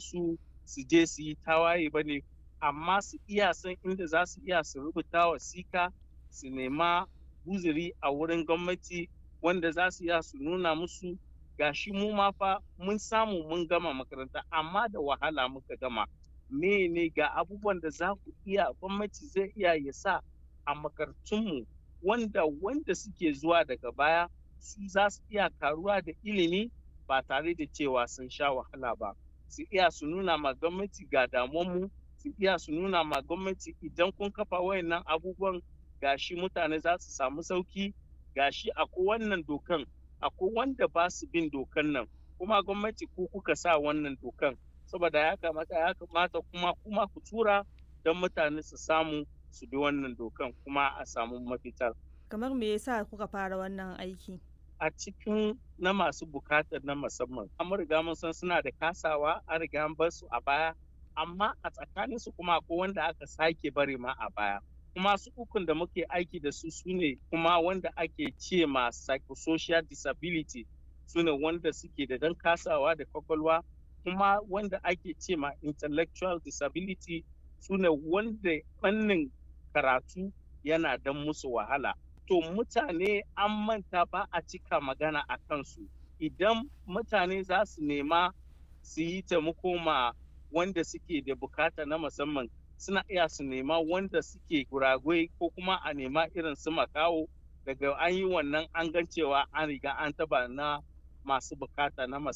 musu su je su yi tawaye ba ne amma su iya san inda za su iya su rubuta wasika su nema uzuri a wurin gwamnati wanda za su iya su nuna musu gashi mu ma fa mun samu mun gama makaranta amma da wahala muka gama ne ga abubuwan da za ku iya gwamnati zai iya ya sa a makarantunmu wanda wanda suke zuwa daga baya su za su iya karuwa da ilimi ba tare da cewa sun sha wahala ba su iya su nuna ma gwamnati ga damuwanmu su iya su nuna ma gwamnati idan kun kafa wayannan abubuwan gashi mutane za su samu sauki gashi akwai wannan dokan akwai wanda ba su bin dokan nan kuma gwamnati ko kuka sa wannan dokan saboda ya kamata ya kamata kuma kuma ku tura don mutane su samu su bi wannan dokan kuma a samu mafitar kamar me yasa kuka fara wannan aiki a cikin na masu bukatar na musamman an riga mun san suna da kasawa an riga an bar su a baya amma a tsakanin su kuma akwai wanda aka sake bari ma a baya kuma su ukun da muke aiki da su sune kuma wanda ake ce ma psychosocial disability sune wanda suke da dan kasawa da kwakwalwa kuma wanda ake ce ma intellectual disability sune wanda fannin karatu yana dan musu wahala to mutane an manta ba a cika magana a kansu idan mutane za su nema su yi taimako ma wanda suke da bukata na musamman suna iya su nema wanda suke guragwai ko kuma a nema irin su makawo daga an yi wannan an gan cewa an riga an taba na masu bukata na